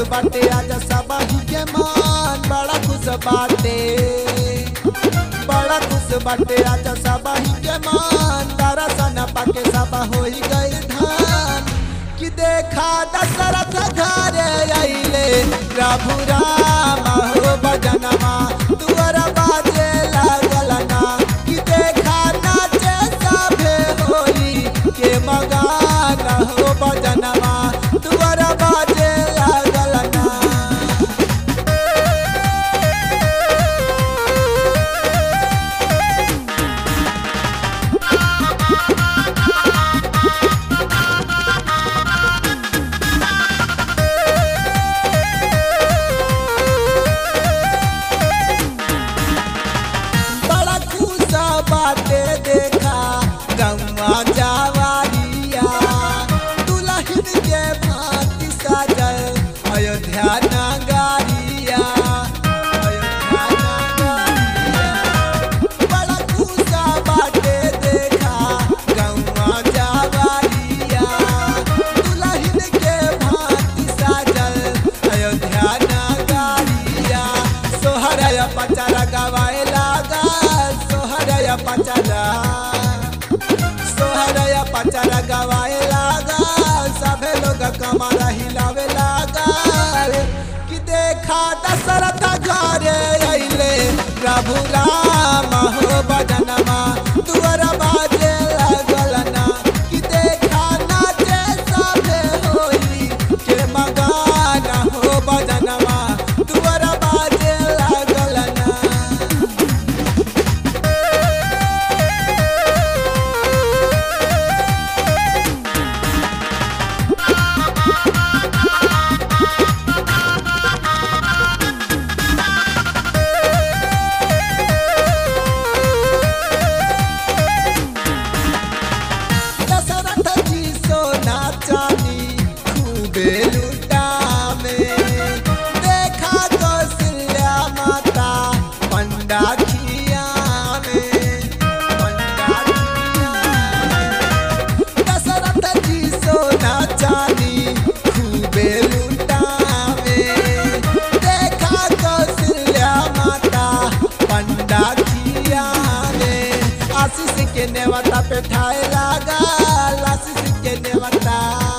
बाटे आज सबही के मान बड़ा खुश बाटे बड़ा खुश बाटे आज सबही के मान दरसन पाके सब होई गई धान कि देखा दशरथ घरे अइले प्रभु राम हो बजनमा तुअर बाजे लागल ना कि देखा नाचे सभे होली के मगान हो बजनमा तुअर बाजे लागल ना बड़ा खुश बाटे देखा गंगा जावारिया दुल्हन के भांति सजल अयोध्या नगरिया अयोध्या नगरिया बड़ा खुश बाटे देखा गंगा जावारिया दुल्हन के भांति सजल अयोध्या नगरिया सोहरय पचरा गवाए लागल सोहरय पचरा सोहरय पचरा गवाए लागल सभे लोग कमर हिलावे लागल कि देखा दशरथ घरे अइले प्रभु राम हो बदनमा दुअर बाजे लागल ना कि देखा नाचे सभे होली के मगान हो बदनमा दुअर बाजे लागल ना दशरथ जी सोना चांदी खूबे लुटावे देखा कौशल्या माता पंडा खियावे पंडा खियावे दशरथ जी सोना चांदी खूबे लुटावे देखा कौशल्या माता पंडा खियावे आशीष के नेवता पे ठाए लागल आशीष के नेवता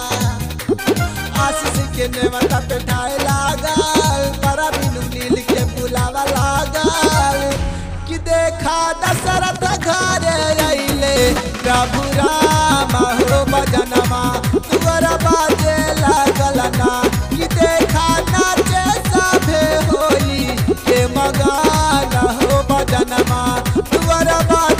आशीष के नेवता पे ठाए लागल बड़ा बिनु नील के बुलावा लागल कि देखा दशरथ घरे अइले प्रभु राम हो बजनमा तुअर बाजे लागल ना कि देखा नाचे सभे होली के मगान हो बजनमा तुअर बाजे